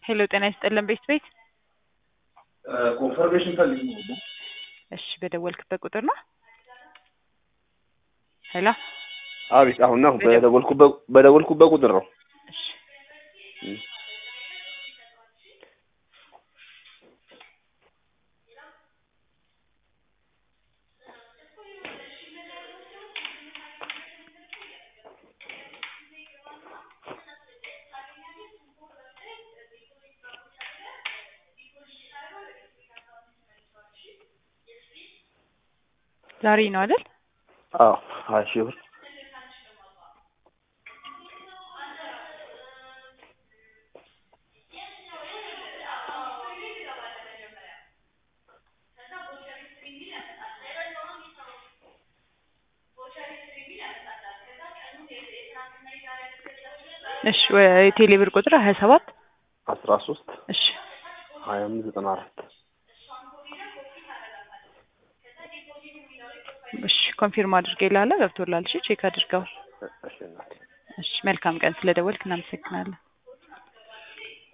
ሄሎ ጤና ይስጥልን ቤት ቤት ኮንፈርሜሽን ፈልግ ነው። እሺ በደወልክበት ቁጥር ነው ሄሎ አቤት አሁን ነው በደወልኩበት በደወልኩበት ቁጥር ነው። እሺ ዛሬ ነው አይደል? አዎ ሀያ ሺህ ብር እሺ የቴሌ ብር ቁጥር ሀያ ሰባት አስራ ሶስት እሺ ሀያ አምስት ዘጠና አራት እሺ ኮንፊርም አድርጌልሃለሁ ገብቶልሃል። እሺ ቼክ አድርገው። እሺ እናቴ እሺ መልካም ቀን። ስለደወልክ እናመሰግናለን።